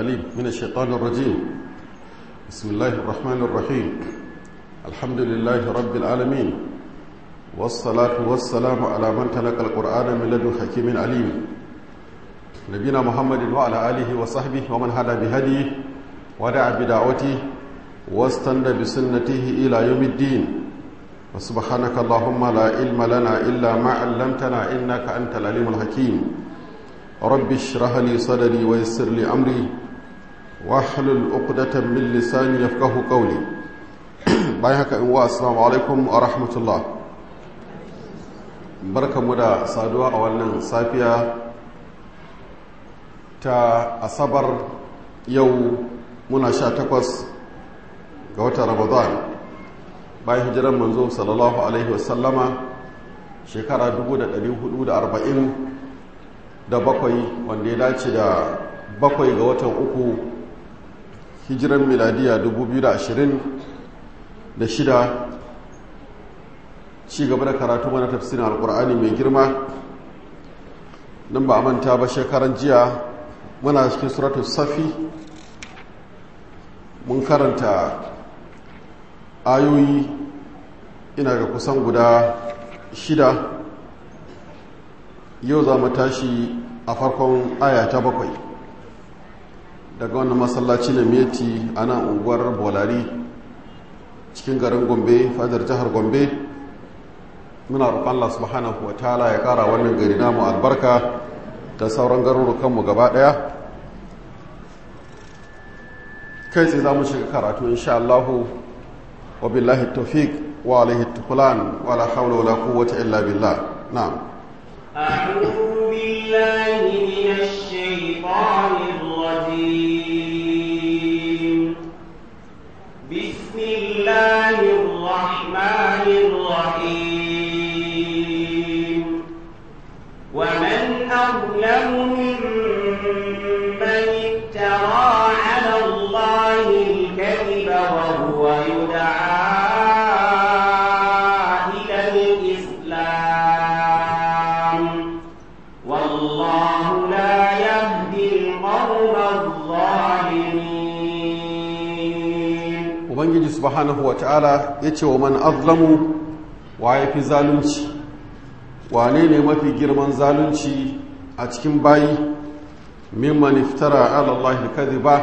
العليم من الشيطان الرجيم بسم الله الرحمن الرحيم الحمد لله رب العالمين والصلاة والسلام على من تلقى القرآن من لدن حكيم عليم نبينا محمد وعلى آله وصحبه ومن هدى بهديه ودعا بدعوته واستنى بسنته إلى يوم الدين وسبحانك اللهم لا علم لنا إلا ما علمتنا إنك أنت العليم الحكيم رب اشرح لي صدري ويسر لي أمري واحلل عقدة من لساني يفقه قولي بايهك إنواء السلام عليكم ورحمة الله بركة مدى صادوا أولا صافية تا أصبر يو منا شاتكوس قوة رمضان bayan hijiran manzo sallallahu alaihi wasallama shekara 1440 da bakwai wanda ya dace da bakwai ga watan uku hijiran miladiya 2020 da shida ci gaba da karatu mana tafsirin alkur'ani mai girma nan ba a manta ba shekaran jiya muna cikin suratul safi mun karanta ayoyi ina ga kusan guda shida yau za mu tashi a farkon aya ta bakwai daga wannan masallaci na meti a nan unguwar bolari cikin garin gombe fadar jihar gombe muna roƙon Allah subhanahu wa ta'ala ya ƙara wannan gari namu albarka da sauran garurukanmu gaba ɗaya kai tsaye za mu shiga karatu insha Allahu وبالله التوفيق وعليه التقلان ولا حول ولا قوة إلا بالله نعم أعوذ بالله من الشيطان الرجيم بسم الله الرحمن الرحيم ومن أظلم ممن افترى على الله الكذب وهو يدعى ubangiji subhanahu wata'ala ya ce wa man azlamu wa ya fi zalunci wane ne mafi girman zalunci a cikin bayi mimman iftara alallahi kadhiba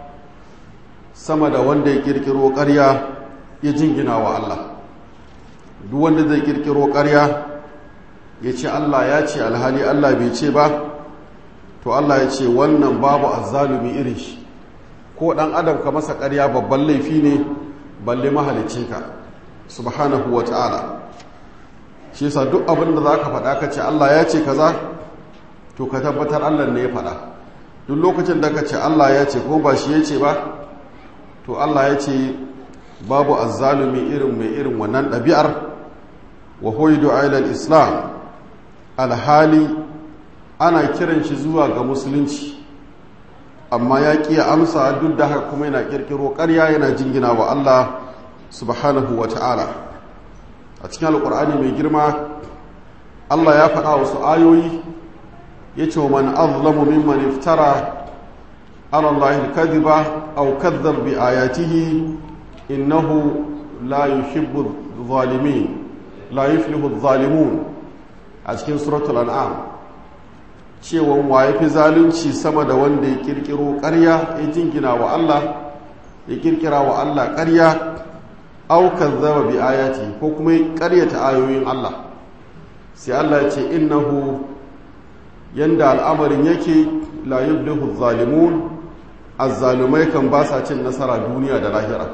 sama da wanda ya kirkiro ƙarya ya jingina wa Allah duk wanda zai kirkiro ƙarya ya ce Allah ya ce alhali Allah bai ce ba to Allah ya ce wannan babu azzalumi irin shi ko ɗan adam ka masa ƙarya babban laifi ne balle mahalicinka subhanahu wa ta'ala shi yasa duk abin da za ka faɗa ka ce Allah ya ce kaza to ka tabbatar Allah ne ya faɗa duk lokacin da ka ce Allah ya ce ko ba shi ya ce ba to Allah ya ce babu azzalumi irin mai irin wannan ɗabi'ar wa hoyidu ailal islam alhali ana kiran shi zuwa ga musulunci amma ya ƙi amsa duk da haka kuma yana ƙirƙiro ƙarya yana jingina wa Allah subhanahu wa ta'ala a cikin alƙur'ani mai girma Allah ya faɗa wasu ayoyi ya ce wa man azlamu mimman iftara ala Allah kadhiba aw kadhab bi ayatihi innahu la yuhibbu zalimin la yuflihu zalimun a cikin suratul an'am cewa wa ya fi zalunci sama da wanda ya kirkiro ƙarya ya jingina wa Allah ya kirkira wa Allah ƙarya aukan zama bi ayati ko kuma ya ƙaryata ayoyin Allah sai Allah ya ce innahu yanda al'amarin yake la yubdihu zalimun azzalumai kan ba sa cin nasara duniya da lahira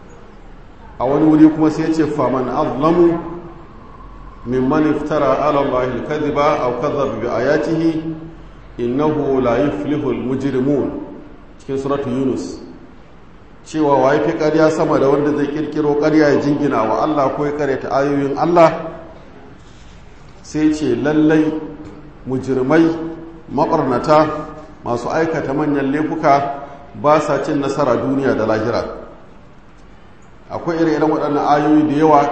a wani wuri kuma sai ya ce faman azlamu mimman iftara ala Allah al-kadhiba aw kadhaba bi ayatihi innahu la yuflihu al-mujrimun cikin suratu yunus cewa wai fi ƙarya sama da wanda zai kirkiro ƙarya ya jingina wa Allah ko ya karyata ayoyin Allah sai ce lallai mujrimai maɓarnata masu aikata manyan laifuka ba sa cin nasara duniya da lahira akwai ire-iren waɗannan ayoyi da yawa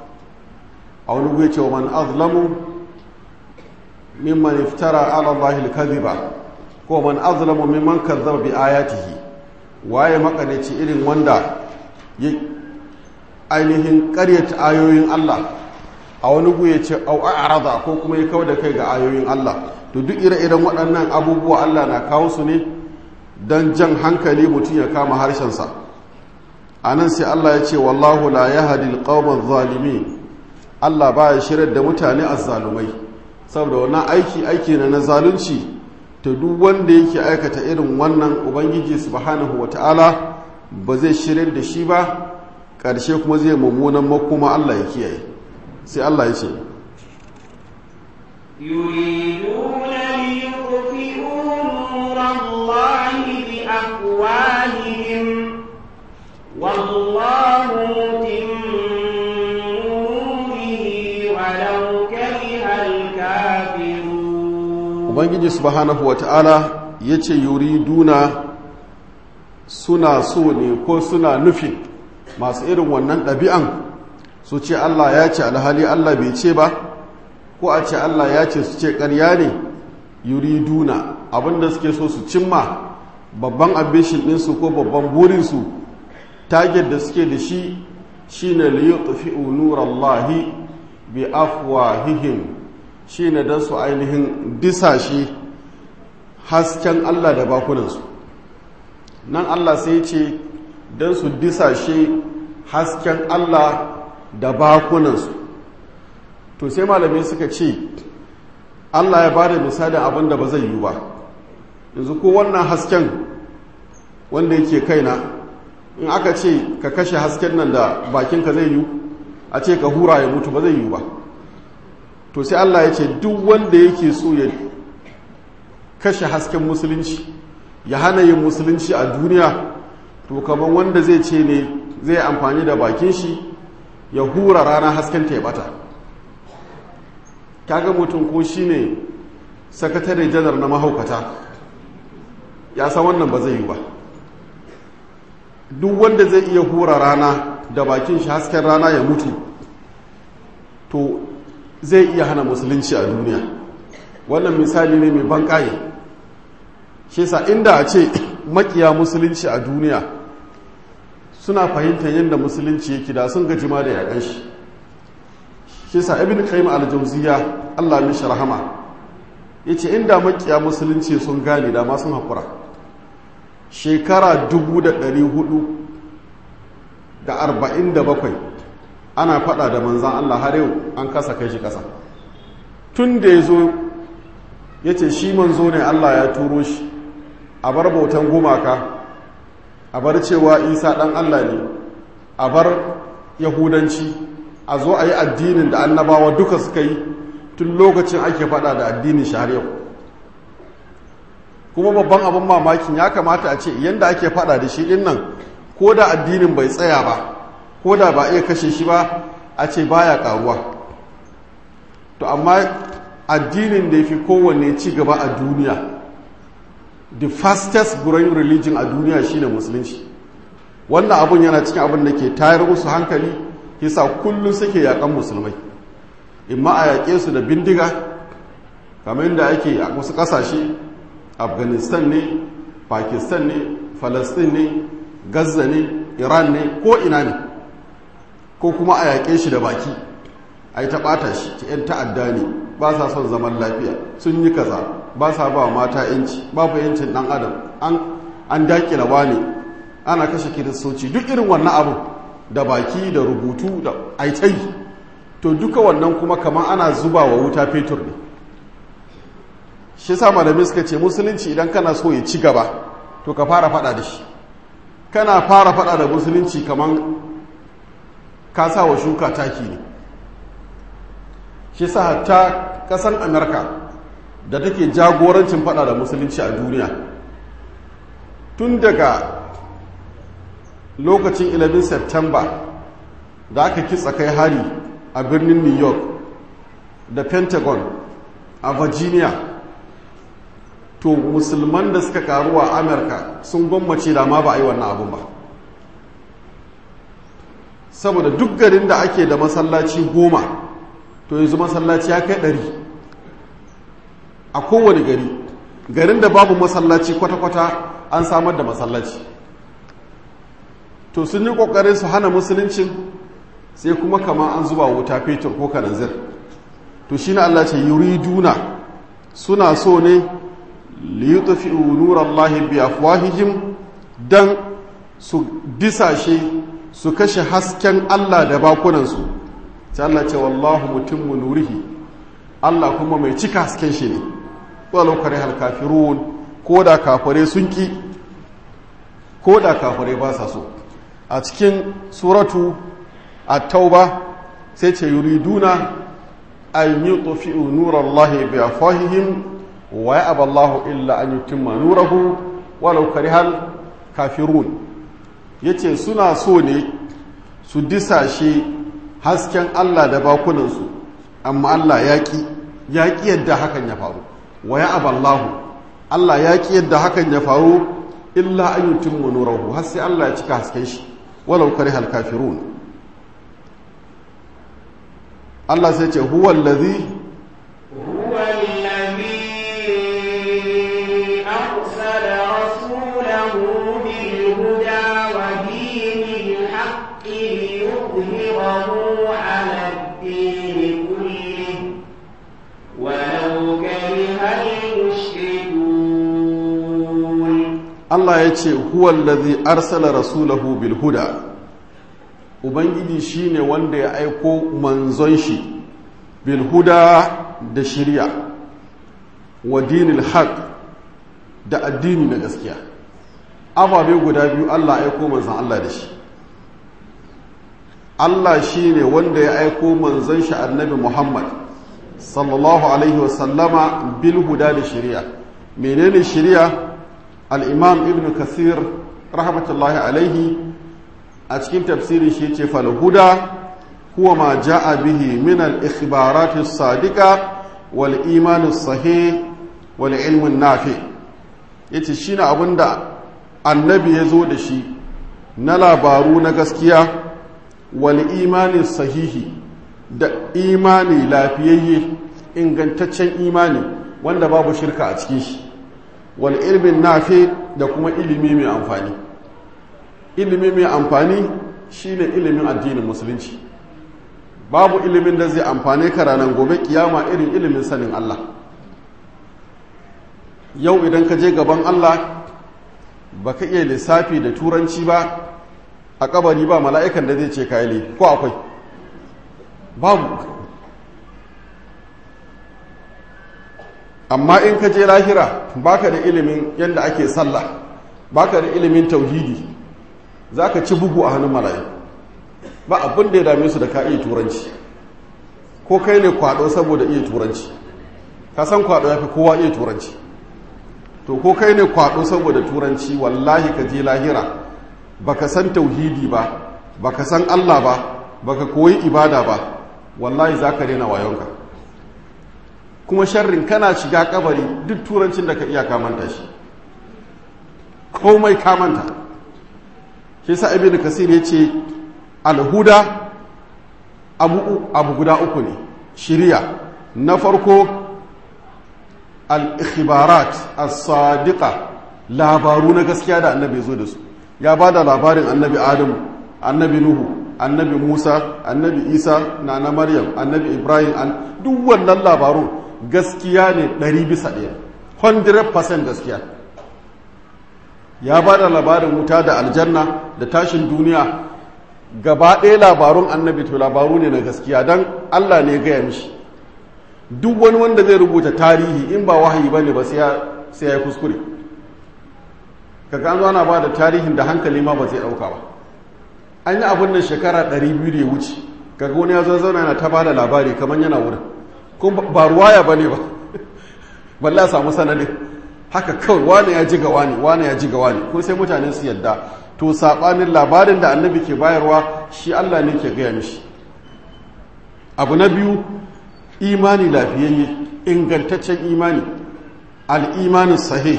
a wani gwe cewa man azlamu mimman iftara ala Allah al-kadhiba ko man azlamu mimman kazzaba bi ayatihi waye makanici irin wanda ya ainihin ƙaryata ayoyin Allah a wani gu ya ce au a'rada ko kuma ya kawo da kai ga ayoyin Allah to duk ire-iren waɗannan abubuwa Allah na kawo su ne don jan hankali mutum ya kama harshensa a nan sai Allah ya ce wallahu la yahdi alqawma zalimin Allah ba ya shirar da mutane azzalumai saboda wannan aiki aiki na na zalunci to duk wanda yake aikata irin wannan ubangiji subhanahu wata'ala ba zai shirar da shi ba ƙarshe kuma zai mummunan makoma Allah ya kiyaye sai Allah ya ce يريدون ليطفئوا نور الله بأفواههم والله متم نوره ولو كره الكافرون ubangiji subhanahu wata'ala ya ce yuriduna suna so ne ko suna nufin masu irin wannan ɗabi'an su ce Allah ya ce alhali Allah bai ce ba ko a ce Allah ya ce su ce ƙarya ne yuriduna abinda suke so su cimma babban ambishin ɗinsu ko babban burinsu target da suke da shi shine liyutfi'u nurallahi bi afwahihim shine dan su ainihin disashe hasken Allah da bakunansu nan Allah sai ce dan su disashe hasken Allah da bakunansu to sai malamai suka ce Allah ya bada misalin abin da ba zai yi ba yanzu ko wannan hasken wanda yake kaina in aka ce ka kashe hasken nan da bakinka zai yi a ce ka hura ya mutu ba zai yi ba to sai Allah ya ce duk wanda yake so ya kashe hasken musulunci ya hana yin musulunci a duniya to kamar wanda zai ce ne zai amfani da bakin shi ya hura rana hasken ta ya bata kaga mutum ko shine sakatare janar na mahaukata ya san wannan ba zai yi ba duk wanda zai iya hura rana da bakin shi hasken rana ya mutu to zai iya hana musulunci a duniya wannan misali ne mai bankaye shi sa inda a ce makiya musulunci a duniya suna fahimtar yadda musulunci yake da sun gaji ma da yakan shi shi sa ibn qayyim al-jawziya Allah mishi rahama yace inda makiya musulunci sun gane da ma sun hakura shekara 447 ana fada da manzan Allah har yau an kasa kai shi kasa tun da ya zo ya ce shi manzo ne Allah ya turo shi a bar bautan gumaka a bar cewa isa ɗan Allah ne a bar yahudanci a zo a yi addinin da annabawa duka suka yi tun lokacin ake fada da addinin shi har yau kuma babban abin mamakin ya kamata a ce yadda ake fada da shi din nan ko da addinin bai tsaya ba ko da ba iya kashe shi ba a ce baya karuwa to amma addinin da ya fi kowanne ci gaba a duniya the fastest growing religion a duniya shine musulunci wannan abun yana cikin abin da ke tayar musu hankali yasa kullum suke yakan musulmai imma a yaƙe su da bindiga kamar yadda ake a wasu ƙasashe afghanistan ne pakistan ne falastin ne gaza ne iran ne ko ina ne ko kuma a yaƙe shi da baki a yi taɓata shi ta 'yan ta'adda ne ba sa son zaman lafiya sun yi kaza ba sa ba mata yanci babu yancin ɗan adam an daƙila ne ana kashe kiristoci duk irin wannan abu da baki da rubutu da aitai to duka wannan kuma kamar ana zuba wa wuta fetur ne shi sa malamai suka ce musulunci idan kana so ya ci gaba to ka fara fada da shi kana fara fada da musulunci kamar ka sa wa shuka taki ne shi sa hatta kasan amurka da take jagorancin fada da musulunci a duniya tun daga lokacin 11 september da aka kitsa kai hari a birnin new york da pentagon a virginia to musulman da suka karu a amurka sun gwammace da ma ba a yi wannan abun ba saboda duk garin da ake da masallaci goma to yanzu masallaci ya kai ɗari a kowane gari garin da babu masallaci kwata-kwata an samar da masallaci to sun yi kokarin su hana musuluncin sai kuma kama an zuba wuta fetur ko kananzir to shi na Allah ce yuriduna suna so ne liyutfi'u nurallahi bi afwahihim dan su disashe su kashe hasken Allah da bakunansu sai Allah ce wallahu mutimmu nurihi Allah kuma mai cika hasken shi ne walau kare hal kafirun ko da kafare sun ki ko da kafare ba sa so a cikin suratu at-tauba sai ce yuriduna an yutfi'u nurallahi bi afwahihim wa ya'ba Allahu illa an yutimma nurahu walau karihal kafirun yace suna so ne su disashe hasken Allah da bakunansu amma Allah yaƙi yaƙi yadda hakan ya faru wa ya'ba Allahu Allah yaƙi yadda hakan ya faru illa an yutimma nurahu har sai Allah ya cika hasken shi walau karihal kafirun Allah sai ce huwa allazi هو الذي أرسل رسوله بالهدى ودين الحق ليظهره على الدين كله ولو كره المشركون Allah ya ce huwa allazi arsala rasulahu bil huda ubangiji shine wanda ya aiko manzon shi bil huda da shirya wa dinil haq da addini na gaskiya ababe guda biyu Allah ya aiko manzon Allah da shi Allah shine wanda ya aiko manzon shi annabi Muhammad sallallahu alaihi wasallama bil huda da shirya menene shirya al-imam ibn kathir rahmatullahi alaihi a cikin tafsirin shi ce falhuda huwa ma ja'a bihi min al-ikhbarat as-sadiqa wal iman as-sahih wal ilm an-nafi yace shine abinda annabi ya zo da shi na labaru na gaskiya wal imani sahihi da imani lafiyayye ingantaccen imani wanda babu shirka a cikin shi wal ilmin nafi da kuma ilimi mai amfani ilimi mai amfani shine ilimin addinin musulunci babu ilimin da zai amfane ka ranar gobe kiyama irin ilimin sanin Allah yau idan ka je gaban Allah baka iya lissafi da turanci ba a kabari ba mala'ikan da zai ce kayi ko akwai babu amma in ka je lahira baka da ilimin yadda ake sallah baka da ilimin tauhidi za ka ci bugu a hannun mala'iku ba abin da ya dame su da ka iya turanci ko kai ne kwado saboda iya turanci ka san kwado ya fi kowa iya turanci to ko kai ne kwado saboda turanci wallahi ka je lahira baka san tauhidi ba baka san Allah ba baka koyi ibada ba wallahi za ka rena wayonka kuma sharrin kana shiga kabari duk turancin da ka iya kamanta shi komai kamanta shi sa ibn kasir ya ce alhuda abu, abu guda uku ne shirya na farko al-ikhbarat as-sadiqa labaru na gaskiya da annabi zo da su ya ba da labarin annabi adam annabi nuhu annabi musa annabi isa na na maryam annabi ibrahim an duk wannan labarun gaskiya ne ɗari bisa ɗaya 100% gaskiya ya ba da labarin wuta da aljanna da tashin duniya gaba ɗaya labarun annabi to labaru ne na gaskiya don allah ne gaya mishi duk wani wanda zai rubuta tarihi in ba wahayi ba ne ba sai ya yi kuskure kaga an zo ana ba da tarihin da hankali ma ba zai ɗauka ba an yi abin nan shekara 200 da ya wuce kaga wani ya zo zauna yana ta ba da labari kamar yana wurin kuma ba ruwaya ba ne ba balle a samu sanadin haka kawai wane ya ji ga wani wane ya ji ga wani ko sai mutane su yadda to sabanin labarin da annabi ke bayarwa shi Allah ne ke gaya mishi abu na biyu imani lafiyayye ingantaccen imani al'imanin sahih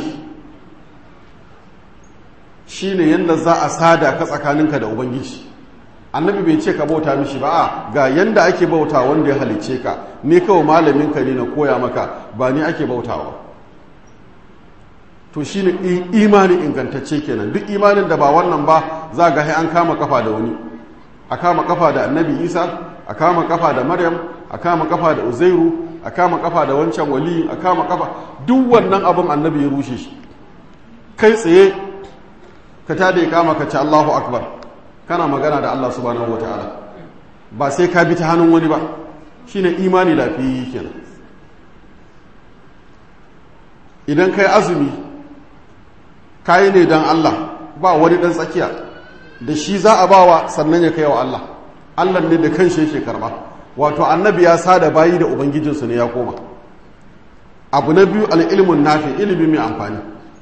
shi ne yadda za a sada ka tsakaninka da ubangiji annabi bai ce ka bauta mishi ba a ga yanda ake bauta wanda ya halicce ka ne kawai malaminka ne na koya maka ba ni ake bautawa to shine imani ingantacce kenan duk imanin da ba wannan ba za ga an kama kafa da wani a kama kafa da annabi isa a kama kafa da maryam a kama kafa da uzairu a kama kafa da wancan wali a kama kafa duk wannan abin annabi ya rushe shi kai tsaye ka tada ya kama ka ci allahu akbar kana magana da allah subhanahu wa ta'ala ba sai ka bi ta hannun wani ba shine imani lafiyayye kenan idan kai azumi kayi ne don Allah ba wani ɗan tsakiya da shi za a bawa sannan ya kai wa Allah Allah ne da kan shi karba wato annabi ya sada bayi da ubangijinsu ne ya koma abu na biyu al'ilmun nafi ilimi mai amfani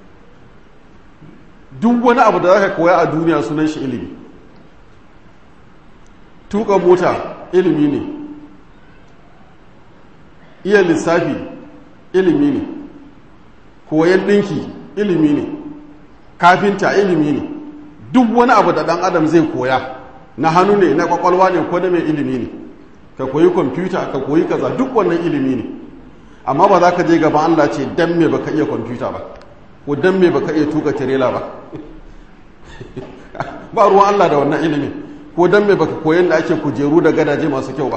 duk wani abu da za ka koya a duniya sunan shi ilimi tuka mota ilimi ne iya lissafi ilimi ne koyan ɗinki ilimi ne kafinta ilimi ne duk wani abu da ɗan adam zai koya na hannu ne na kwakwalwa ne ko na mai ilimi ne ka koyi kwamfuta ka koyi kaza duk wannan ilimi ne amma ba za ka je gaba Allah ce dan me baka iya kwamfuta ba ko dan me baka iya tuka tirela ba ba ruwan Allah da wannan ilimi ko dan me baka koyan da ake kujeru da gadaje masu kyau ba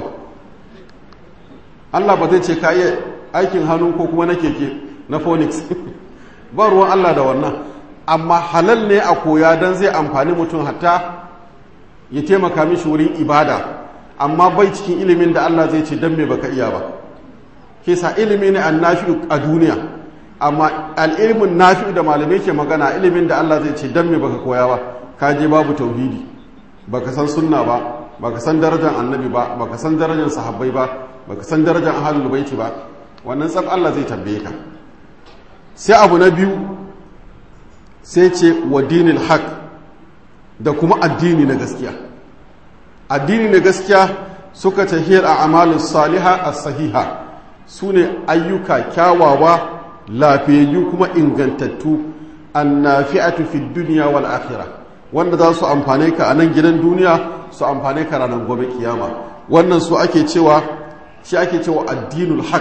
Allah ba zai ce ka iya aikin hannu ko kuma na keke na phonics ba ruwan Allah da wannan amma halal ne a koya don zai amfani mutum hatta ya taimaka mishi wurin ibada amma bai cikin ilimin da Allah zai ce don me baka iya ba ke sa ilimi ne an nafi a duniya amma al'ilmin nafi da malamai ke magana ilimin da Allah zai ce don me baka koya ba ka je babu tauhidi baka san sunna ba baka san darajar annabi ba baka san darajar sahabbai ba baka san darajar ahlul baiti ba wannan tsab Allah zai tambaye ka sai abu na biyu sai ce wa dinil haq da kuma addini na gaskiya addini na gaskiya suka tahiyar a amalin saliha a sahiha su ne ayyuka kyawawa lafiyayyu kuma ingantattu annafi'atu fi duniya wal akhirah wanda za su amfane ka a nan gidan duniya su amfane ka ranar gobe kiyama wannan su ake cewa shi ake cewa addinul haq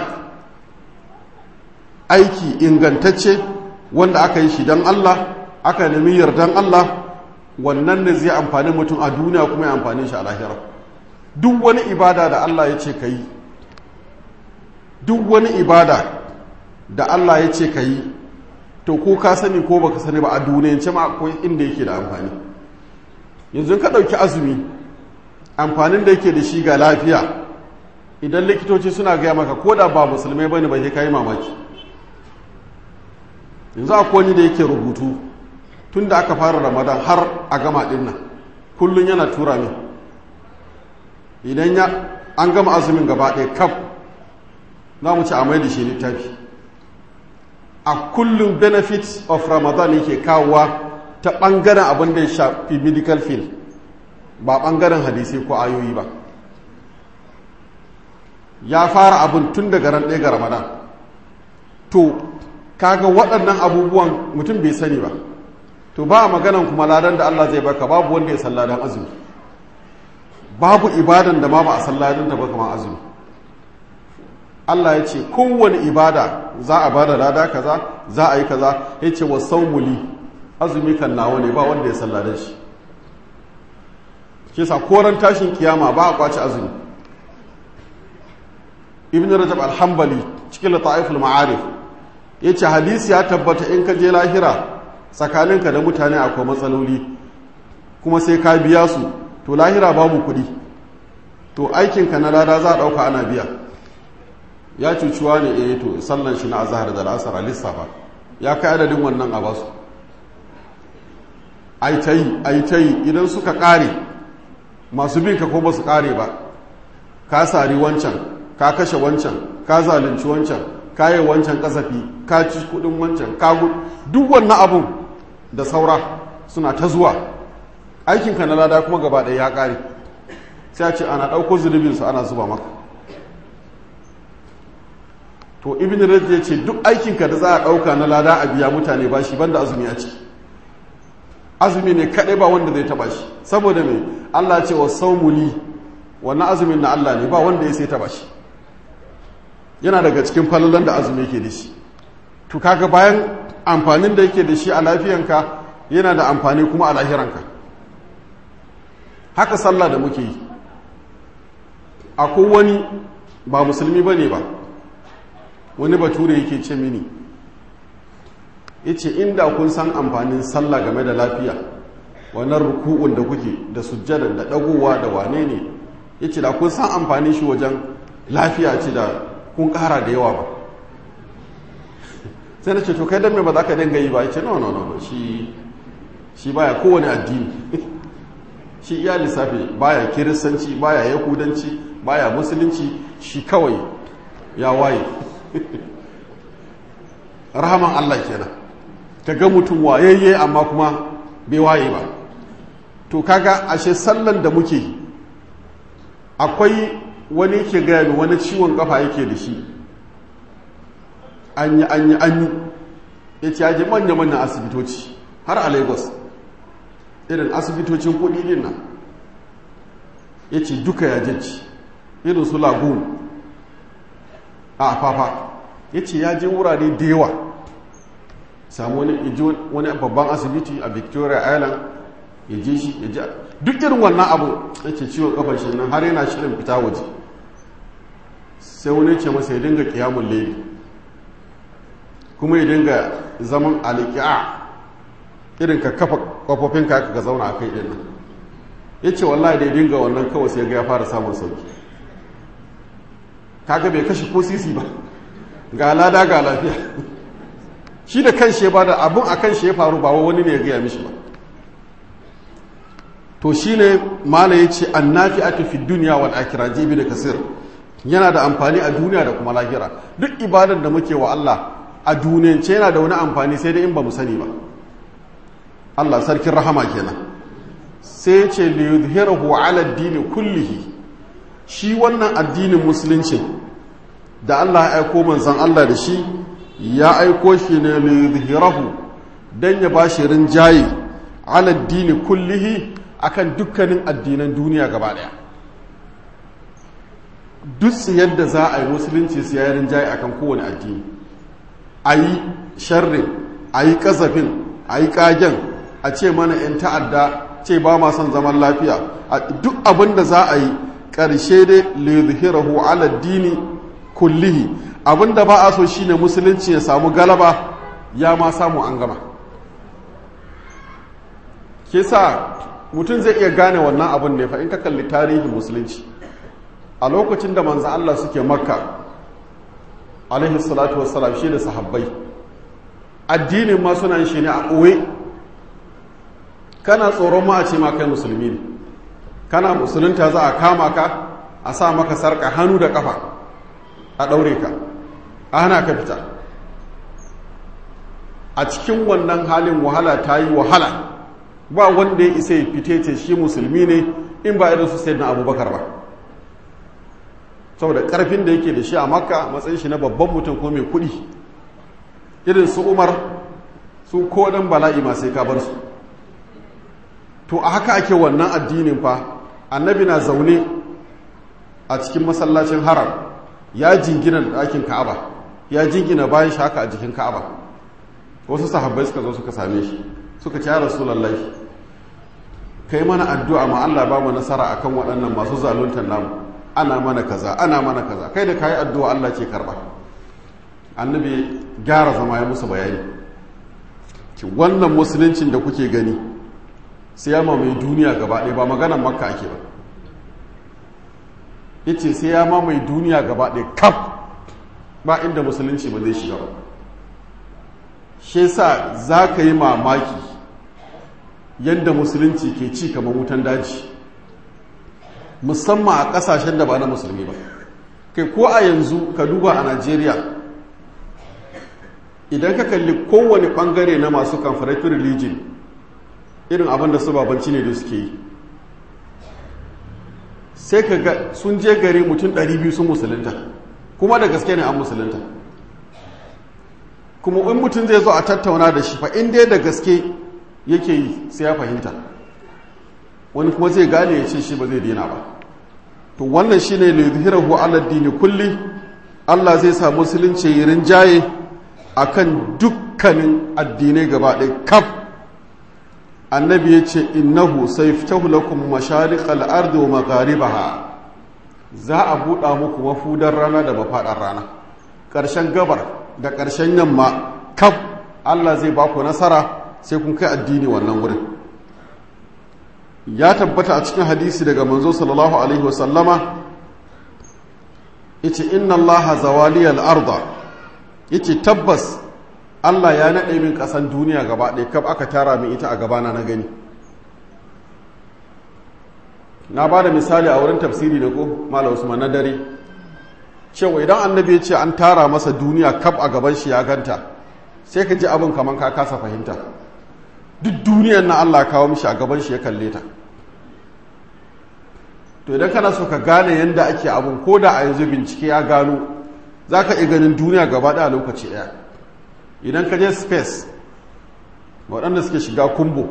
aiki ingantacce wanda aka yi shi don Allah aka nemi yardan Allah wannan ne zai amfani mutum a duniya kuma ya amfani shi a lahira duk wani ibada da Allah ya ce ka yi duk wani ibada da Allah ya ce ka yi to ko ka sani ko baka sani ba a duniyance ma akwai inda yake da amfani yanzu ka ɗauki azumi amfanin da yake da shi ga lafiya idan likitoci suna gaya maka ko da ba musulmai bane ba sai ka yi mamaki yanzu akwai wani da yake rubutu tun da aka fara ramadan har a gama din nan kullum yana tura min idan ya an gama azumin gaba ɗaya kaf za mu ci a mai da shi littafi a kullum benefit of ramadan yake kawowa ta ɓangaren abin da ya shafi medical field ba ɓangaren hadisai ko ayoyi ba ya fara abin tun daga ran ɗaya ga ramadan to kaga waɗannan abubuwan mutum bai sani ba to ba a maganan kuma ladan da Allah zai baka babu wanda ya san ladan azumi babu ibadan da ma ba a san ladan ta ba kamar azumi Allah ya ce kowane ibada za a bada lada kaza za a yi kaza ya ce wa saumuli azumi kan nawa ne ba wanda ya san ladan shi ke sa koran tashin kiyama ba a kwace azumi ibn rajab al-hanbali cikin lata'iful ma'arif ya ce hadisi ya tabbata in ka je lahira tsakaninka da mutane akwai matsaloli kuma sai ka biya su to lahira babu kuɗi to aikinka na lada za a ɗauka ana biya ya cucuwa ne eh to sallan shi na azahar da la'asar a lissafa ya kai adadin wannan a basu ai ta yi ai ta yi idan suka ƙare masu bin ka ko ba su ƙare ba ka sari wancan ka kashe wancan ka zalunci wancan ka yi wancan kasafi ka ci kudin wancan ka duk wannan abun da saura suna ta zuwa aikinka na lada kuma gaba ɗaya ya ƙare sai a ce ana ɗauko zunubinsu ana zuba maka to ibn rajab ya ce duk aikinka da za a ɗauka na lada a biya mutane ba shi banda azumi a ciki azumi ne kaɗai ba wanda zai taɓa shi saboda mai allah ce wa saumuli wannan azumin na allah ne ba wanda ya sai taɓa shi yana daga cikin falalan da azumi ke da shi to kaga bayan amfanin da yake da shi a lafiyanka yana da amfani kuma a lahiranka haka sallah da muke yi akwai wani ba musulmi ba ne ba wani bature yake ce mini ya ce inda kun san amfanin sallah game da lafiya wannan ruku'un da kuke da sujjadan da dagowa da wane ne ya ce da kun san amfanin shi wajen lafiya ce da kun kara da yawa ba sai na ce to kai don me ba za ka dinga yi ba ya ce no no no shi shi baya kowane addini shi iya lissafi baya kiristanci baya yahudanci baya musulunci shi kawai ya waye rahaman Allah kenan ka ga mutum wayayye amma kuma bai waye ba to kaga ashe sallan da muke akwai wani ke gaya wani ciwon kafa yake da shi an yi an yi an yi ya ce yaje manya-manyan asibitoci har a lagos irin asibitocin kudi din nan ya ce duka ya jeci irin su lagoon a fafa ya ce ya je wurare da yawa samu wani babban asibiti a victoria island ya je shi ya je duk irin wannan abu ya ce ciwon kafar shi nan har yana shirin fita waje sai wani ce masa ya dinga kiyamun laili kuma ya dinga zaman aliki'a irin ka kafa kwafofinka ka zauna a kai ɗin nan ya ce wallahi da ya dinga wannan kawai sai ga ya fara samun sauki kaga bai kashe ko sisi ba ga lada ga lafiya shi da kan shi ba da abun a kan shi ya faru ba wani ne ya gaya mishi ba to shi ne mala ya ce an nafi ake fi duniya wal akira jibi da kasir yana da amfani a duniya da kuma lahira duk ibadar da muke wa Allah a duniyance yana da wani amfani sai dai in ba mu sani ba Allah sarkin rahama kenan sai ce li yuzhirahu ala ad-din kullihi shi wannan addinin musulunci da Allah ya aiko manzon Allah da shi ya aiko shi ne li yuzhirahu dan ya bashi rinjaye ala ad-din kullihi akan dukkanin addinan duniya gaba daya duk yadda za a yi musulunci su yayin rinjaye akan kowane addini ayi sharrin ayi kasafin ayi kagen a ce mana 'yan ta'adda ce ba ma son zaman lafiya a duk abin da za a yi ƙarshe dai lizhirahu ala dini kullihi abin da ba a so shine musulunci ya samu galaba ya ma samu an gama ke sa mutum zai iya gane wannan abin ne fa in ka kalli tarihin musulunci a lokacin da manzan Allah suke makka alaihi salatu wassalam shi da sahabbai addinin ma suna shi ne a ɓoye kana tsoron ma a ce ma kai musulmi ne kana musulunta za a kama ka a sa maka sarka hannu da kafa a ɗaure ka a hana ka fita a cikin wannan halin wahala ta yi wahala ba wanda ya isa ya fite ce shi musulmi ne in ba irin su sai na abubakar ba saboda karfin da yake da shi a makka matsayin shi na babban mutum ko mai kuɗi irin su umar su ko dan bala'i ma sai ka bar su to a haka ake wannan addinin fa annabi na zaune a cikin masallacin haram ya jingina da ɗakin ka'aba ya jingina bayan shi haka a jikin ka'aba wasu sahabbai suka zo suka same shi suka ce ya rasulullahi kai mana addu'a ma Allah ba mu nasara akan waɗannan masu zaluntar namu ana mana kaza ana mana kaza kai da kayi addu'a Allah ke karba annabi gyara zama ya musu bayani ki wannan musuluncin da kuke gani sai ya mamaye duniya gaba ɗaya ba maganan makka ake ba yace sai ya mamaye duniya gaba ɗaya kaf ba inda musulunci ba zai shiga ba shi yasa za ka yi mamaki yadda musulunci ke ci kamar wutan daji musamman a ƙasashen da ba na musulmi ba kai ko a yanzu ka duba a najeriya idan ka kalli kowane ɓangare na masu confederate religion irin abin da su babanci ne da suke yi sai ka ga sun je gari mutum 200 sun musulunta kuma da gaske ne an musulunta kuma in mutum zai zo a tattauna da shi fa in dai da gaske yake yi sai ya fahimta wani kuma zai gane ya ce shi ba zai daina ba to wannan shine ne zuhirahu ala dini kulli Allah zai sa musulunci yi rinjaye akan dukkanin addinai gaba ɗaya kaf annabi ya ce innahu sayftahu lakum mashariqal ardi wa magharibaha za a buɗa muku mafudar rana da mafaɗar rana ƙarshen gabar da ƙarshen yamma kaf Allah zai ba ku nasara sai kun kai addini wannan wurin ya tabbata a cikin hadisi daga manzo sallallahu alaihi wasallama yace inna allaha zawaliyal arda yace tabbas Allah ya naɗe min ƙasan duniya gaba ɗaya kaf aka tara min ita a gabana na gani na ba da misali a wurin tafsiri da ko mala usman na dare cewa idan annabi ya ce an tara masa duniya kaf a gaban shi ya ganta sai ka ji abin kamar ka kasa fahimta duk duniyar na Allah kawo mishi a gaban shi ya kalle ta to idan kana so ka gane yadda ake abin ko da a yanzu bincike ya gano za ka iya ganin duniya gaba ɗaya lokaci ɗaya idan ka je space waɗanda suke shiga kumbo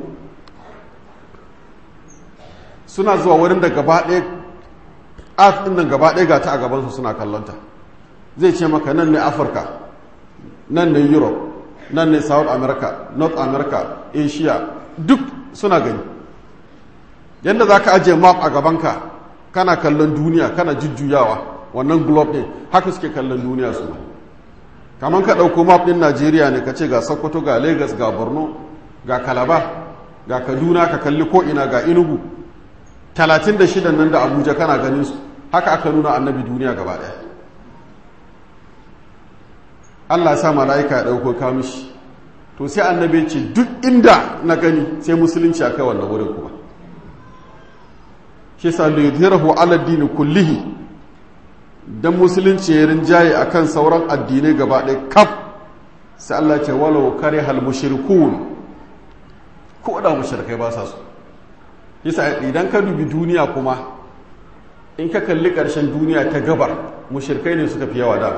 suna zuwa wurin da gaba ɗaya earth ɗin nan gaba ɗaya ga ta a gabansu suna kallonta zai ce maka nan ne afirka nan ne europe nan ne south america north america asia duk suna gani yadda za ka ajiye map a gabanka kana kallon duniya kana jujjuyawa wannan globe ɗin haka suke kallon duniya su kamar ka ɗauko map ɗin najeriya ne ka ce ga sokoto ga lagos ga borno ga kalaba ga kaduna ka kalli ko'ina ga inugu talatin da shidan nan da abuja kana ganin su haka aka nuna annabi duniya gaba ɗaya allah sa mala'ika ya ɗauko kamishi to sai annabi ce duk inda na gani sai musulunci a kai wannan wurin kuma shi sa liyudhirahu ala dini kullihi dan musulunci ya rinjaye akan sauran addinai gaba ɗaya kaf sai Allah ce walau kare hal mushrikun ko da mushrikai ba sa so yasa idan ka dubi duniya kuma in ka kalli ƙarshen duniya ta gabar mushrikai ne suka fi yawa dama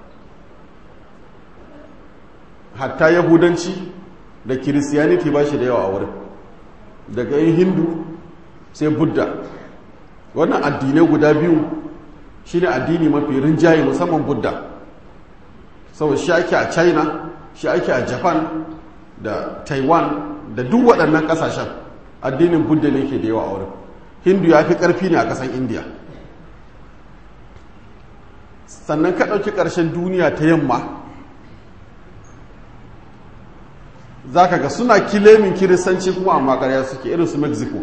hatta yahudanci da kiristiyaniti ba shi da yawa a wurin daga yin hindu sai budda wannan addinai guda biyu shi ne addini mafi rinjaye musamman budda saboda shi ake a china shi ake a japan da taiwan da duk waɗannan ƙasashen addinin budda ne ke da yawa a wurin hindu ya fi ƙarfi ne a ƙasan indiya sannan ka ɗauki ƙarshen duniya ta yamma za ka ga suna kilemin kiristanci kuma amma ƙarya suke irin su mexico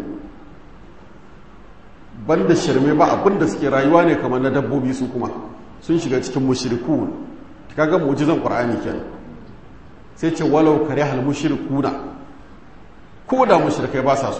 banda shirme ba abin da suke rayuwa ne kamar na dabbobi su kuma sun shiga cikin mushrikun kaga mu'jizan qur'ani kenan sai ce walau kare hal mushrikuna ko da mushrikai ba sa su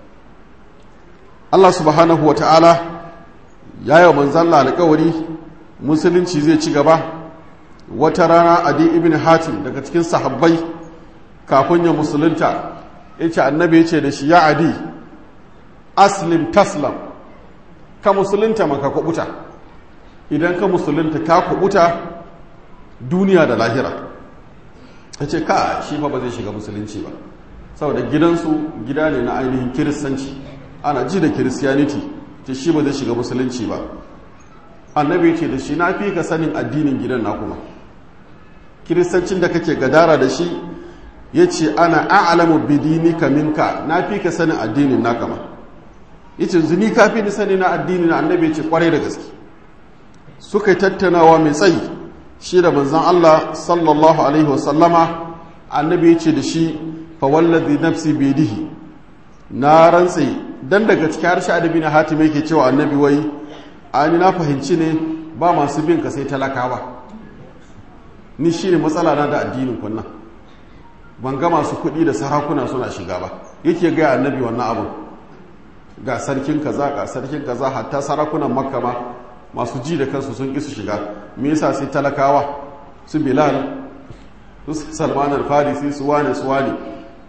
Allah subhanahu wata'ala ya yi manzon Allah alƙawari musulunci zai ci gaba wata rana adi ibn hatim daga cikin sahabbai kafin ya musulunta yace annabi yace da shi ya adi aslim taslam ka musulunta maka kubuta idan ka musulunta ka kubuta duniya da lahira ta ce ka shi fa ba zai shiga musulunci ba saboda gidansu gida ne na ainihin kiristanci ana ji da kiristiyaniti ce shi ba zai shiga musulunci ba annabi ce da shi na fi ka sanin addinin gidan na kuma kiristancin da kake gadara da shi ya ce ana a'alamu bidinika minka na fi ka sanin addinin na kama yace zuni kafi ni sani na addini na annabi ce kwarai da gaske suka yi tattaunawa mai tsayi shi da manzon Allah sallallahu alaihi wasallama annabi yace da shi fa wallazi nafsi bidihi na rantse dan daga cikin harshe adabi na hatim yake cewa annabi wai ani na fahimci ne ba masu bin ka sai talakawa ni shine matsala na da addinin kunna ban ga masu kuɗi da sarakuna suna shiga ba yake ga annabi wannan abin ga sarkin kaza ga sarkin kaza hatta sarakunan makka ma masu ji da kansu sun ƙi su shiga me yasa sai talakawa su bilal su salman al-farisi su wane su wane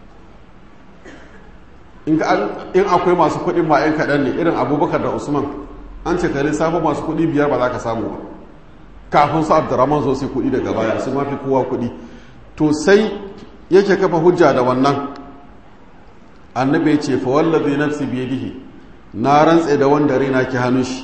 in akwai masu kuɗin ma 'yan kaɗan ne irin abubakar da usman an ce kare safa masu kuɗi biyar ba za ka samu ba kafin su abdurrahman zo sai kuɗi daga baya su mafi kowa kuɗi to sai yake kafa hujja da wannan annabi ya ce fa wallazi nafsi biyadihi na rantse da wanda raina ke hannun shi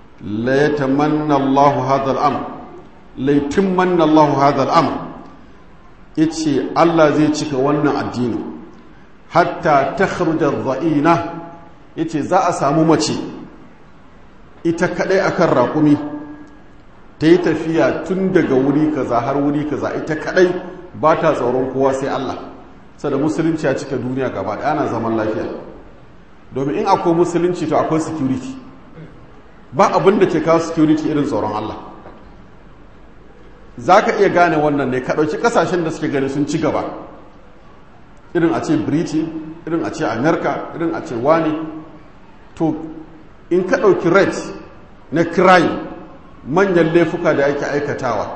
la yatamanna Allahu hadha al-amr la yatamanna Allahu hadha al-amr ya ce Allah zai cika wannan addini hatta ta za'ina ya ce za a samu mace ita kaɗai akan raƙumi ta yi tafiya tun daga wuri kaza har wuri kaza ita kaɗai ba ta tsoron kowa sai Allah sada musulunci ya cika duniya gaba ɗaya ana zaman lafiya domin in akwai musulunci to akwai security ba abin da ke kawo security irin tsoron Allah za ka iya gane wannan ne ka ɗauki ƙasashen da suke gani sun ci gaba irin a ce britain irin a ce america irin a ce wani to in ka ɗauki rate na crime manyan laifuka da ake aikatawa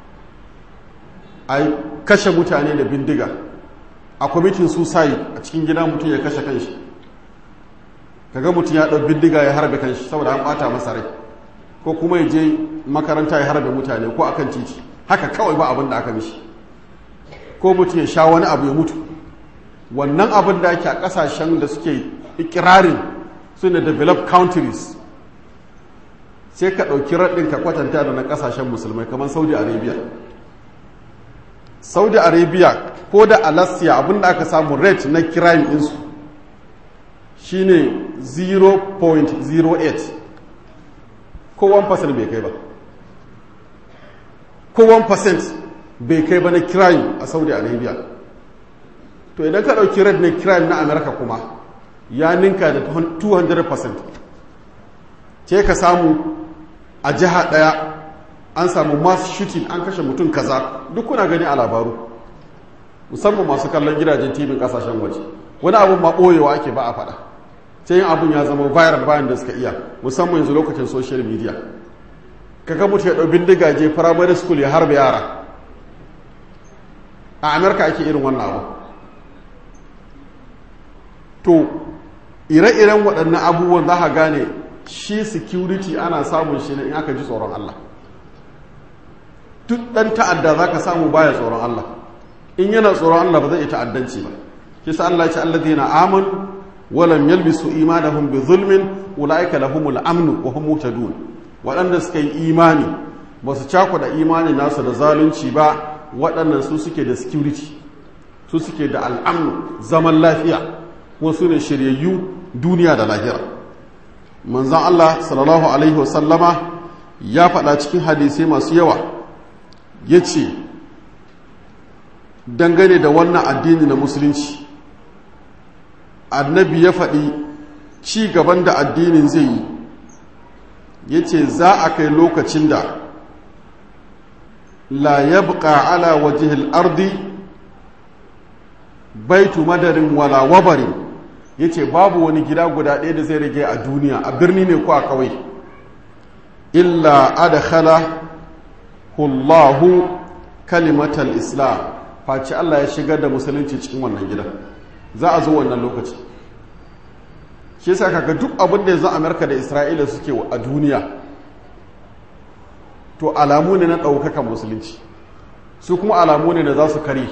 a kashe mutane da bindiga a kwamitin suicide a cikin gida mutum ya kashe kanshi kaga mutum ya ɗau bindiga ya harbe kanshi saboda an ɓata masa rai ko kuma ya je makaranta ya harbe mutane ko akan titi haka kawai ba abin da aka mishi ko mutum ya sha wani abu ya mutu wannan abin da ake a ƙasashen da suke ikirarin su ne developed countries sai ka ɗauki raɗin ka kwatanta da na ƙasashen musulmai kamar saudi arabia saudi arabia ko da alasia abinda aka samu rate na crime ɗinsu shine 0.08 ko 1% bai kai ba ko 1% bai kai ba na crime a saudi arabia to idan ka ɗauki rate na crime na america kuma ya ninka da 200% ce ka samu a jiha ɗaya an samu mass shooting an kashe mutum kaza duk kuna gani a labaru musamman masu kallon gidajen tibin kasashen waje wani abun ma ɓoyewa ake ba a faɗa sai yin abun ya zama viral bayan da suka iya musamman yanzu lokacin social media kaga mutu ya ɗau bindiga je primary school ya harba yara a amerika ake irin wannan abu to ire-iren waɗannan abubuwan za ka gane shi security ana samun shi ne in aka ji tsoron Allah duk ɗan ta'adda za ka samu baya tsoron Allah in yana tsoron Allah ba zai yi ta'addanci ba shi sa Allah ce Allah zai na aman walam yalbisu imanahum bi zulmin ulaika lahumul amnu wa hum muhtadun waɗanda suka yi imani ba su da imani nasu da zalunci ba waɗannan su suke da security su suke da al'amnu zaman lafiya kuma su ne shiryayyu duniya da lahira manzan Allah sallallahu Alaihi wasallama ya faɗa cikin hadisai masu yawa ya ce dangane da wannan addini na musulunci annabi ya faɗi ci gaban da addinin zai yi ya ce za a kai lokacin da la yabqa ala wajihil ardi baitu madarin wala wabarin ya ce babu wani gida guda ɗaya da zai rage a duniya a birni ne ko a kawai illa adakhala hullahu kalimatal islam face Allah ya shigar da musulunci cikin wannan gidan za a zo wannan lokaci shi yasa kaga duk abin da yanzu Amerika da Isra'ila suke a duniya to alamu ne na ɗaukakan musulunci su kuma alamu ne da za su kare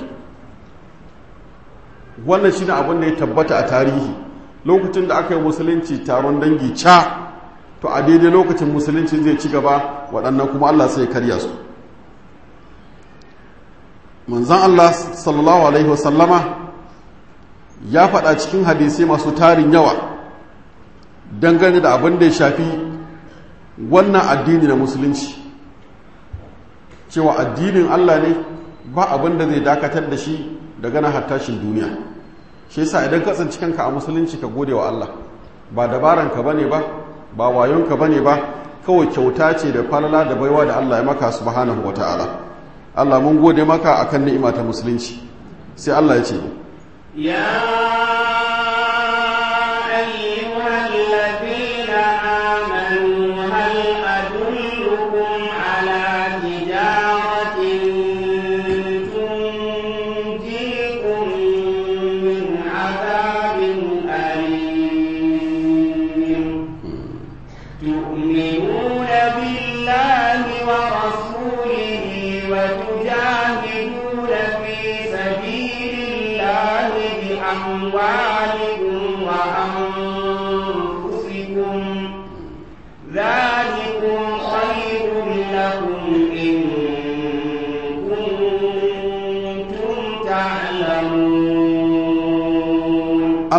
wannan shi ne abin da ya tabbata a tarihi lokacin da aka yi musulunci taron dangi ca to a daidai lokacin musulunci zai ci gaba waɗannan kuma Allah sai karya su manzan Allah sallallahu alaihi wasallama ya faɗa cikin hadisai masu tarin yawa dangane da abin da ya shafi wannan addini na musulunci cewa addinin Allah ne ba abin da zai dakatar da shi daga na hattashin duniya shi yasa idan ka tsinci kanka a musulunci ka gode wa Allah ba dabaran ka bane ba ba wayon ka bane ba kawai kyauta ce da falala da baiwa da Allah ya maka subhanahu wataala Allah mun gode maka akan ni'ima ta musulunci sai Allah ya ce ya ayyuhal ladina amanu hal adullukum ala tijaratin tunjikum min adabin alim تؤمنون بالله ورسوله وتجاهدون في سبيل الله بأموالكم وأنفسكم ذلكم خير لكم إن كنتم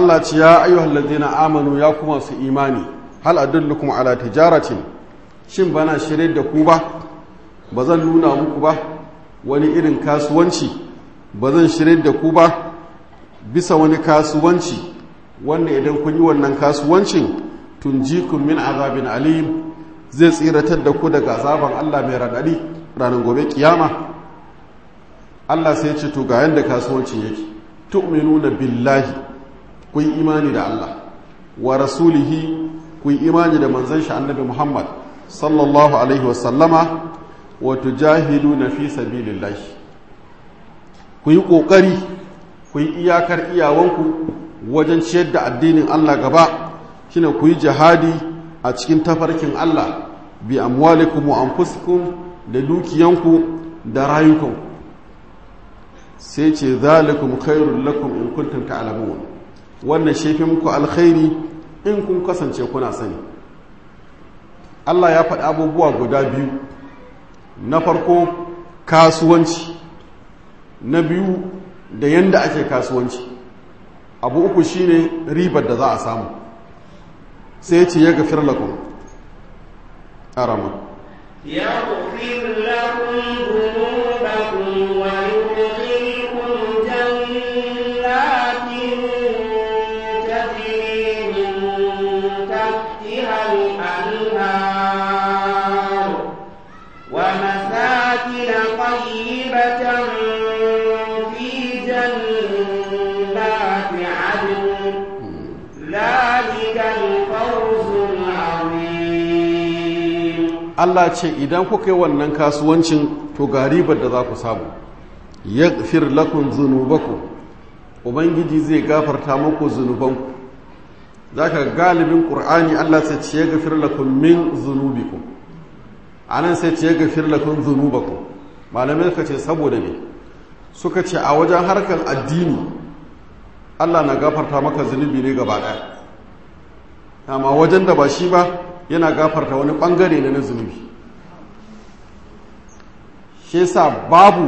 Allah ce ya ayyuhal ladina amanu ya kuma su imani hal adullukum ala tijaratin shin bana shirye da ku ba ba zan nuna muku ba wani irin kasuwanci ba zan shirye da ku ba bisa wani kasuwanci wanda idan kun yi wannan kasuwancin tunjikum min azabin alim zai tsiratar da ku daga azaban Allah mai radadi ranar gobe kiyama Allah sai ce to ga yanda kasuwancin yake tu'minuna billahi ku yi imani da Allah wa rasulihi ku yi imani da manzon shi annabi Muhammad sallallahu alaihi wa sallama wa tujahiduna fi sabilillah ku yi kokari ku yi iyakar iyawanku wajen ciyar da addinin Allah gaba shine ku yi jihadi a cikin tafarkin Allah bi amwalikum wa anfusikum da dukiyanku da rayukanku sai ce zalikum khairul lakum in kuntum ta'lamun wannan shefi muku alkhairi in kun kasance kuna sani Allah ya faɗi abubuwa guda biyu na farko kasuwanci na biyu da yanda ake kasuwanci abu uku shine ribar da za a samu sai ce ya gafir lakum arama يغفر لكم ذنوبكم ويدخلكم جنات تجري من تحتها الأنهار ومساكن طيبة في جنات عدن ذلك الفوز العظيم Allah ce idan kuka yi wannan kasuwancin to ga ribar da za ku samu yaghfir lakum dhunubakum ubangiji zai gafarta muku zunubanku zaka galibin qur'ani Allah sai ce yaghfir lakum min dhunubikum anan sai ce yaghfir lakum dhunubakum malamai suka ce saboda me suka ce a wajen harkar addini Allah na gafarta maka zunubi ne gaba daya amma wajen da ba shi ba yana gafarta wani bangare na zunubi shi yasa babu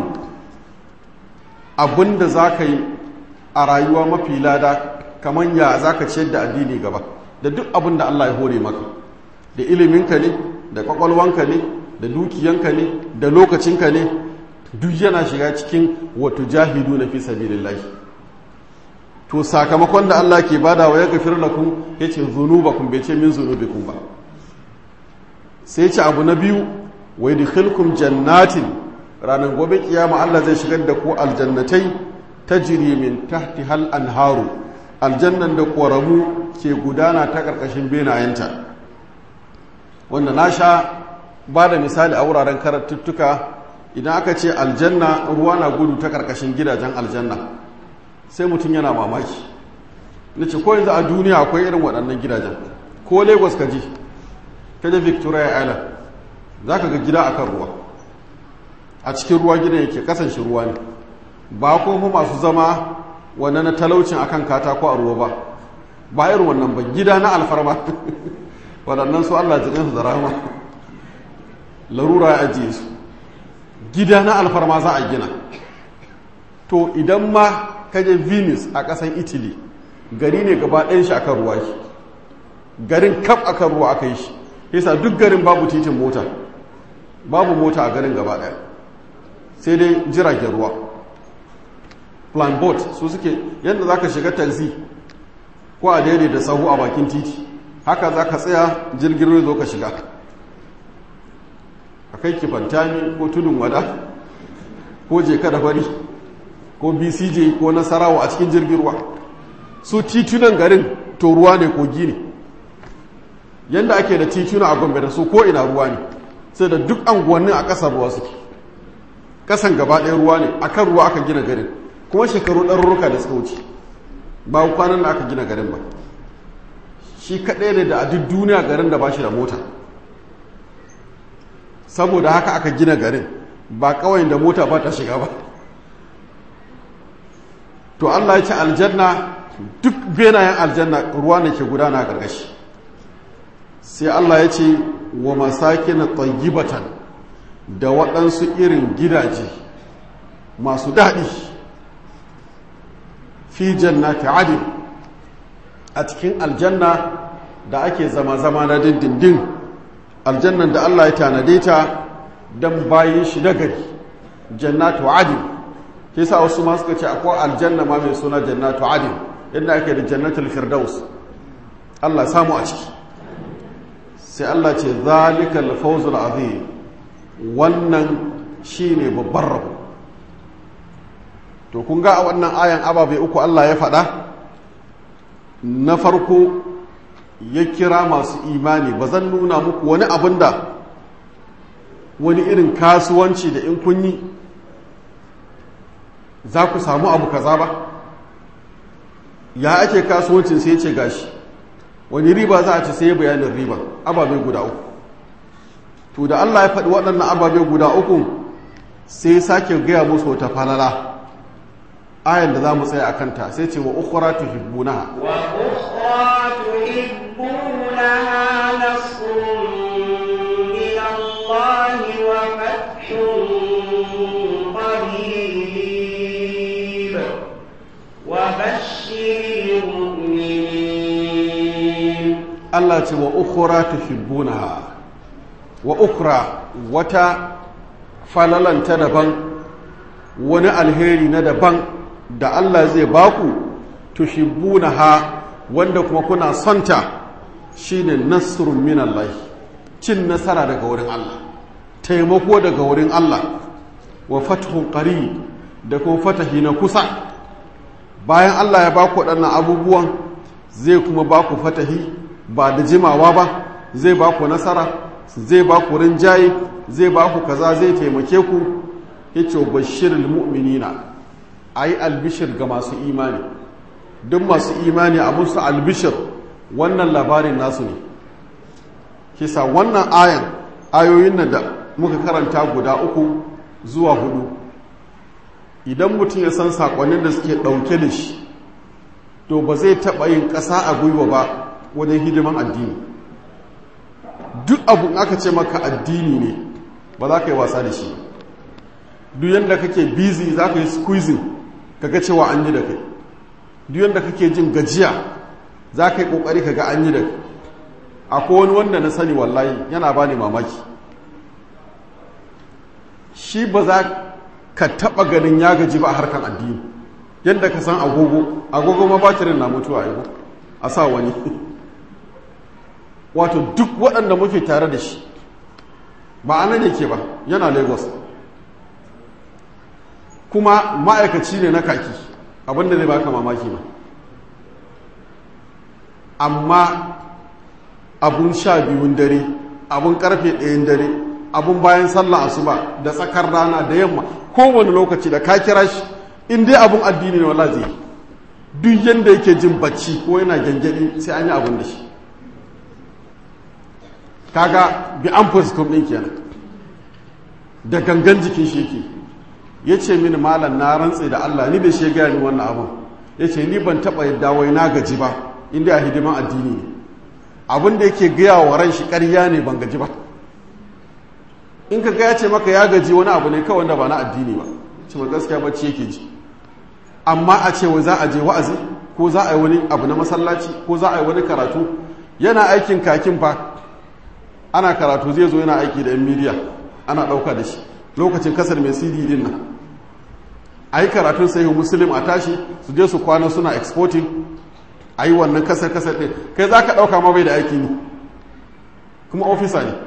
abin da za ka yi a rayuwa mafi lada kamar ya za ka ciyar da addini gaba da duk abin da Allah ya hore maka da iliminka ne da kwakwalwanka ne da dukiyanka ne da lokacinka ne duk yana shiga cikin wato jahidu na fi sabilillahi to sakamakon da Allah ke bada wa ya gafir lakum yace zunubakum bai ce min zunubikum ba sai ce abu na biyu wa yadkhulukum jannatin ranar gobe kiyama Allah zai shigar da ku aljannatai tajri min tahtihal anharu aljannan da ƙoramu ke gudana ta ƙarƙashin benayenta wanda na sha ba da misali a wuraren karatuttuka idan aka ce aljanna ruwa na gudu ta ƙarƙashin gidajen aljanna sai mutum yana mamaki na ce ko yanzu a duniya akwai irin waɗannan gidajen ko lagos ka ji ta je victoria island za ka ga gida a kan ruwa a cikin ruwa gidan yake kasance ruwa ne ba kuma masu zama wannan na talaucin akan katako a ruwa ba ba irin wannan ba gida na alfarma waɗannan su allah jikinsu da rahama larura ya ajiye su gida na alfarma za a gina to idan ma kaje venus a ƙasan italy gari ne gaba ɗayan shi akan ruwa shi garin kaf akan ruwa aka yi shi yasa duk garin babu titin mota babu mota a garin gaba ɗaya sai dai jiragen ruwa plan boat su suke yadda za ka shiga taxi ko a daidai da sahu a bakin titi haka za ka tsaya jirgin ruwa zo ka shiga a kai kifantami ko tudun wada ko jeka da fari ko bcj ko nasarawa a cikin jirgin ruwa su titunan garin to ruwa ne kogi ne yadda ake da tituna a gombe da su ko ina ruwa ne sai da duk anguwannin a ƙasar ruwa suke ƙasan gaba ɗaya ruwa ne a kan ruwa aka gina garin kuma shekaru ɗarurruka da suka wuce ba kwanan da aka gina garin ba shi kaɗai ne da a duk duniya garin da ba shi da mota saboda haka aka gina garin ba kawai da mota ba ta shiga ba to Allah ya ce aljanna duk benayen aljanna ruwa ne ke gudana a ƙarƙashi sai Allah ya ce wa masakin tayyibatan da waɗansu irin gidaje masu daɗi fi jannati adin a cikin aljanna da ake zama-zama na dindindin aljannan da Allah ya tanade ta don bayan shi nagari jannatu adin ke sa wasu ma suka ce akwai aljanna ma mai suna jannatu adin inda ake da jannatul firdaus Allah samu a ciki sai Allah ce zalikal fawzul azim wannan shine babban rabo to kun ga a wannan ayan ababai uku Allah ya faɗa na farko ya kira masu imani ba zan nuna muku wani abin da wani irin kasuwanci da in kun yi za ku samu abu kaza ba ya ake kasuwancin sai ce gashi wani riba za a ci sai bayanin riba ababe guda uku to da Allah ya faɗi waɗannan ababe guda uku sai sake gaya musu wata falala ayan da za mu tsaya a kanta sai ce wa ukura tuhibbunaha wa ukhra tuhibbunaha nasrun min Allah wa fathun qarib wa bashshiril mu'minin Allah ce wa ukura tuhibbunaha wa ukra wata falalanta daban wani alheri na daban da Allah zai baku tuhibbunaha wanda kuma kuna sonta shine nasrun minallahi cin nasara daga wurin Allah taimako daga wurin Allah wa fathun qarib da kuma fatahi na kusa bayan Allah ya baku waɗannan abubuwan zai kuma baku fatahi ba da jimawa ba zai baku nasara zai baku rinjaye zai baku kaza zai taimake ku yace bashirul mu'minina a yi albishir ga masu imani duk masu imani a musu albishir wannan labarin nasu ne kisa wannan ayan ayoyin nan da muka karanta guda uku zuwa hudu idan mutum ya san sakonnin da suke ɗauke da shi to ba zai taɓa yin ƙasa a gwiwa ba wajen hidiman addini duk abu aka ce maka addini ne ba za ka yi wasa da shi duk yadda kake busy za ka yi squeezing kaga cewa an yi da kai duk yadda kake jin gajiya za ka yi kokari kaga an yi da kai akwai wani wanda na sani wallahi yana ba ni mamaki shi ba za ka taba ganin ya gaji ba a harkar addini yadda ka san agogo agogo ma batirin na mutuwa a a sa wani wato duk waɗanda muke tare da shi ba anan yake ba yana lagos kuma ma'aikaci ne na kaki abinda zai baka mamaki ba amma abun sha biyun dare abun karfe ɗayan dare abun bayan sallah asuba da tsakar rana da yamma kowane lokaci da ka kira shi in dai abun addini ne wala zai duk yanda yake jin bacci ko yana gyangyaɗi sai an yi abun da shi kaga bi an fuskum ɗin kenan da gangan jikin shi yake ya ce mini malam na rantse da Allah ni da shi gaya ni wannan abin ya ce ni ban taɓa yadda wai na gaji ba inda a hidiman addini ne abin da yake gaya wa ran shi ƙarya ne ban gaji ba in ka gaya ce maka ya gaji wani abu ne kawai wanda ba na addini ba ce ma gaskiya bacci yake ji amma a ce wai za a je wa'azi ko za a yi wani abu na masallaci ko za a yi wani karatu yana aikin kakin fa ana karatu zai zo yana aiki da yan midiya ana ɗauka da shi lokacin kasar mai cd din nan a yi karatun sayi musulun a tashi su je su kwana suna exporting a yi wannan kasar kasar ɗin kai za ka ɗauka ma bai da aiki ne kuma ofisa ne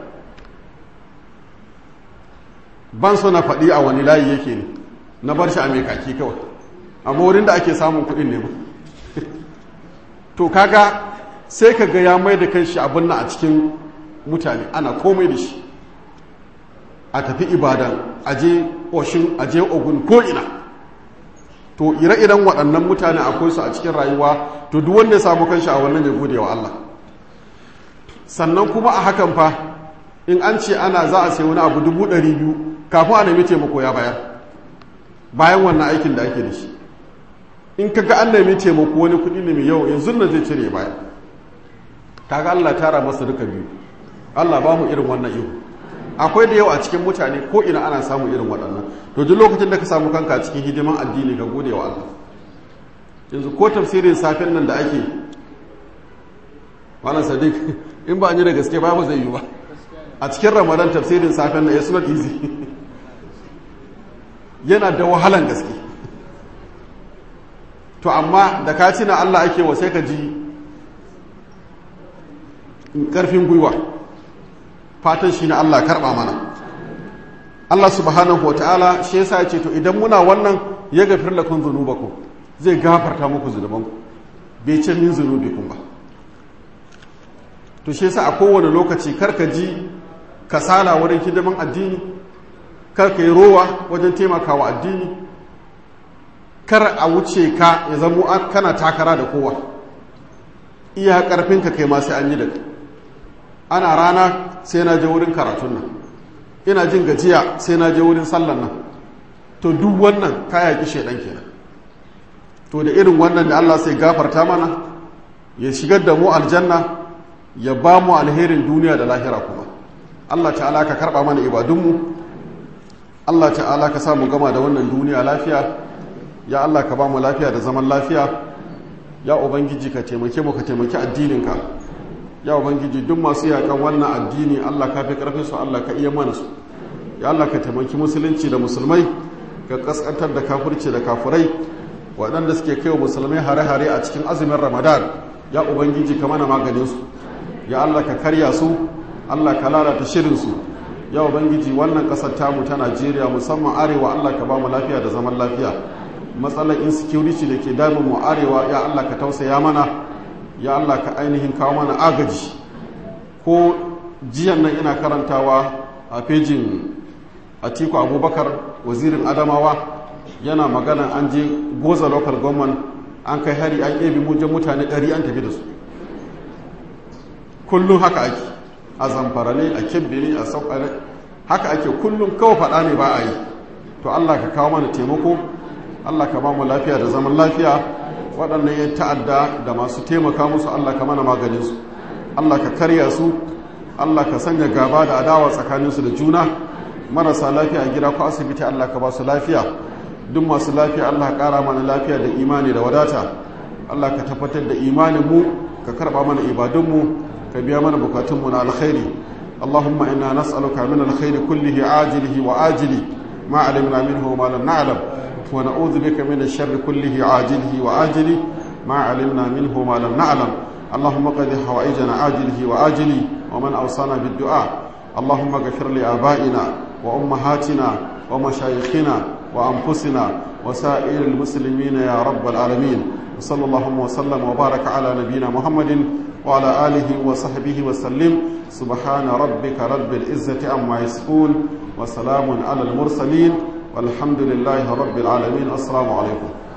ban so na faɗi a wani layi yake ne na bar shi a mai kaki kawai amma wurin da ake samun kuɗin ne ba to kaga sai ka ga ya mai da kan shi abin na a cikin mutane ana komai da shi a tafi ibadan aje oshin aje ogun ko ina to ire-iren waɗannan mutane akwai su a cikin rayuwa to duk wanda ya samu kanshi a wannan ya gode wa Allah sannan kuma a hakan fa in an ce ana za a sai wani abu dubu ɗari biyu kafin a nemi taimako ya bayar bayan wannan aikin da ake da shi in kaga an nemi taimako wani kuɗi ne mai yau yanzu na zai cire baya kaga Allah tara masa duka biyu Allah ba mu irin wannan ihu akwai da yawa a cikin mutane ko ina ana samu irin waɗannan to duk lokacin da ka samu kanka cikin hidiman addini ka gode wa Allah yanzu ko tafsirin safen nan da ake malam sadiq in ba an yi da gaske ba ba zai yi ba a cikin ramadan tafsirin safen na it's not easy yana da wahalan gaske to amma da ka na Allah ake wa sai ka ji karfin gwiwa fatan shi na Allah karba mana Allah subhanahu wa ta'ala shi yasa ya ce to idan muna wannan ya gafir lakum dhunubakum zai gafarta muku zunubanku bai ce min zunubikum ba to shi yasa a kowane lokaci karka ji kasala wurin hidiman addini karka yi rowa wajen taimakawa addini kar a wuce ka ya zamo kana takara da kowa iya karfinka kai ma sai an yi da ana rana sai na je wurin karatun nan ina jin gajiya sai na je wurin sallan nan to duk wannan kaya ki shedan kenan to da irin wannan da Allah sai gafarta mana ya shigar da mu aljanna ya ba mu alherin duniya da lahira kuma Allah ta'ala ka karba mana ibadunmu Allah ta'ala ka samu gama da wannan duniya lafiya ya Allah ka ba mu lafiya da zaman lafiya ya ubangiji ka taimake mu ka taimaki addininka ya ubangiji duk masu yakan wannan addini Allah ka fi karfin su Allah ka iya mana su ya Allah ka taimaki musulunci da musulmai ka kaskantar da kafirci da kafurai waɗanda suke kai wa musulmai hare-hare a cikin azumin ramadan ya ubangiji ka mana maganin su ya Allah ka karya su Allah ka lalata shirin su ya ubangiji wannan ƙasar tamu ta Najeriya musamman arewa Allah ka ba mu lafiya da zaman lafiya matsalar insecurity da ke damun mu arewa ya Allah ka tausaya mana ya Allah ka ainihin kawo mana agaji ko jiyan nan ina karantawa a fejin atiku abubakar wazirin adamawa yana magana an je goza local government an kai hari an ebi mujan mutane ɗari an tafi da su kullum haka ake a zamfara ne a kebbi ne a sauka ne haka ake kullum kawai faɗa ne ba a yi to allah ka kawo mana taimako allah ka ba mu lafiya da zaman lafiya waɗannan ya ta'adda da masu taimaka musu allah ka mana maganinsu allah ka karya su allah ka sanya gaba da adawa tsakaninsu da juna marasa lafiya a gida ko asibiti allah ka ba su lafiya duk masu lafiya allah ƙara mana lafiya da imani da wadata allah ka tabbatar da imaninmu ka karɓa mana ibadunmu ka biya mana bukatunmu na alkhairi اللهم إنا نسألك من الخير كله عاجله وآجله ما علمنا منه وما لم نعلم ونعوذ بك من الشر كله عاجله وآجله ما علمنا منه وما لم نعلم اللهم قد حوائجنا عاجله وآجله ومن أوصانا بالدعاء اللهم اغفر لآبائنا وأمهاتنا ومشايخنا وأنفسنا وسائر المسلمين يا رب العالمين وصلى اللهم وسلم وبارك على نبينا محمد وعلى آله وصحبه وسلم سبحان ربك رب العزة عما يصفون وسلام على المرسلين والحمد لله رب العالمين السلام عليكم